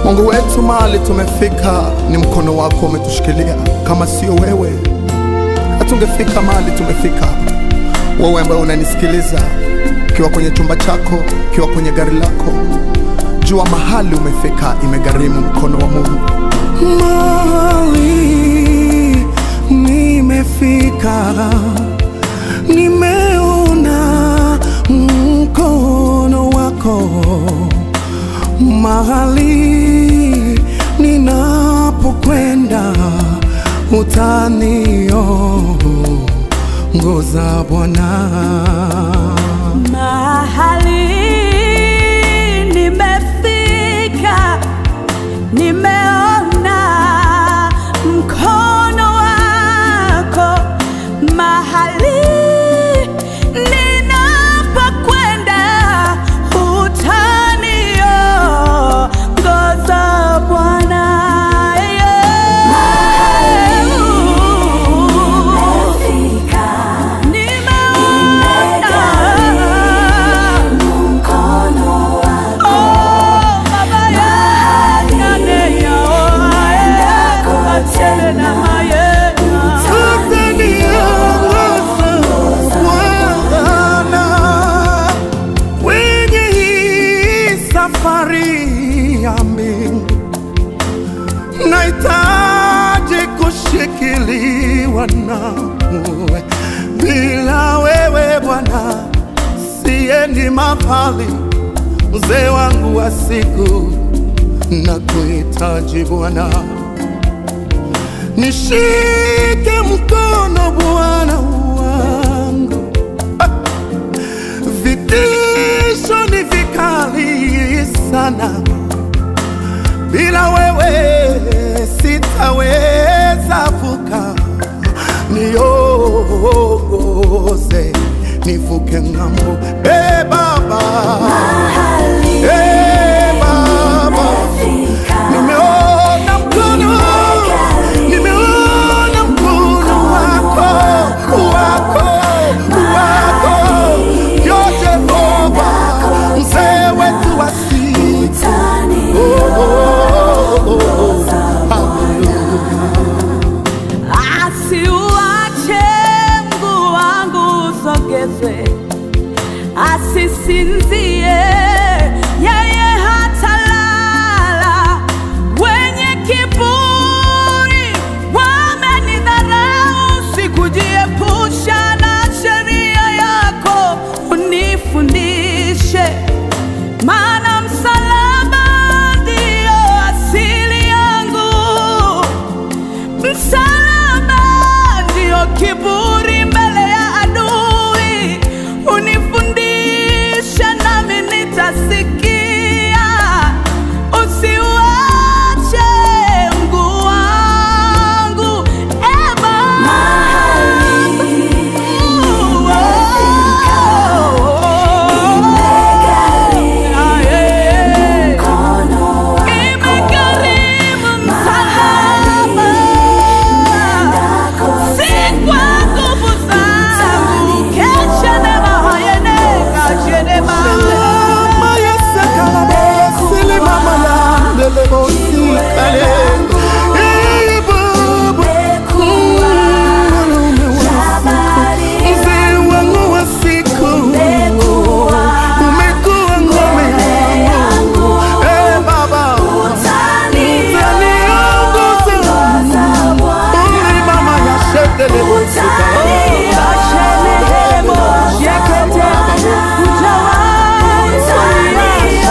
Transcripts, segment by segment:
Mungu wetu, mahali tumefika ni mkono wako umetushikilia. Kama sio wewe, hatungefika mahali tumefika. Wewe ambaye unanisikiliza, ukiwa kwenye chumba chako, ukiwa kwenye gari lako, jua mahali umefika, imegharimu mkono wa Mungu. Mahali nimefika, nimeona mkono wako. Mahali ninapokwenda, utaniongoza Bwana. Mahali nimefika, nimeona mkono wako. Mahali ninapokwenda, utaniongoza Bwana. Nimeona Bwana, kwenye hii safari ya mbingu, nahitaji kushikiliwa nawe. Bila wewe Bwana, siendi mahali. Mzee wangu wa siku, nakuhitaji Bwana. Nishike mkono Bwana wangu, Ah! vitisho ni vikali sana, bila wewe sitaweza vuka. Niongoze nivuke ng'ambo, e Baba, e Baba. Nimeona mkono, nimeona mkono wako, wako, wako, yo Jehova, mzee wetu wa siku. Oh, oh, oh, oh. Asiuache mguu wangu usogezwe, asisinzie yeye hatalala. Wenye kiburi wamenidharau, sikujiepusha na sheria yako, unifundishe maana msalaba ndio asili yangu. Msalaba ndio kiburi mbele ya adui, unifundishe nami nitasikia. Usiuache mguu wangu, e Baba. Ah, yeah. Imegharimu msalaba, si kwa nguvu zangu. Kesha nema hayene, kajenema. Mama Yesu kalabesi, limama landele bosikale. Eh, Baba, mwanaume wa siku, mzee wangu wa siku, umekuwa ngome yangu. Eh, Baba, utaniongoza. Uli mama ya shetele bosikale. Kashenehemo, yekete, ujawai kulia.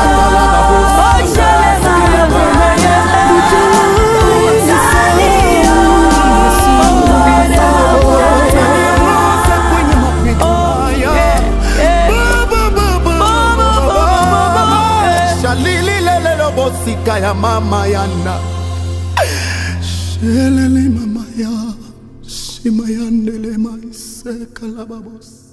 Utaniongoza kwenye mapito haya. Baba, Baba, Baba, Shalililelelo bosika ya mama yana shelele mama ya shima yandele maiseka la babos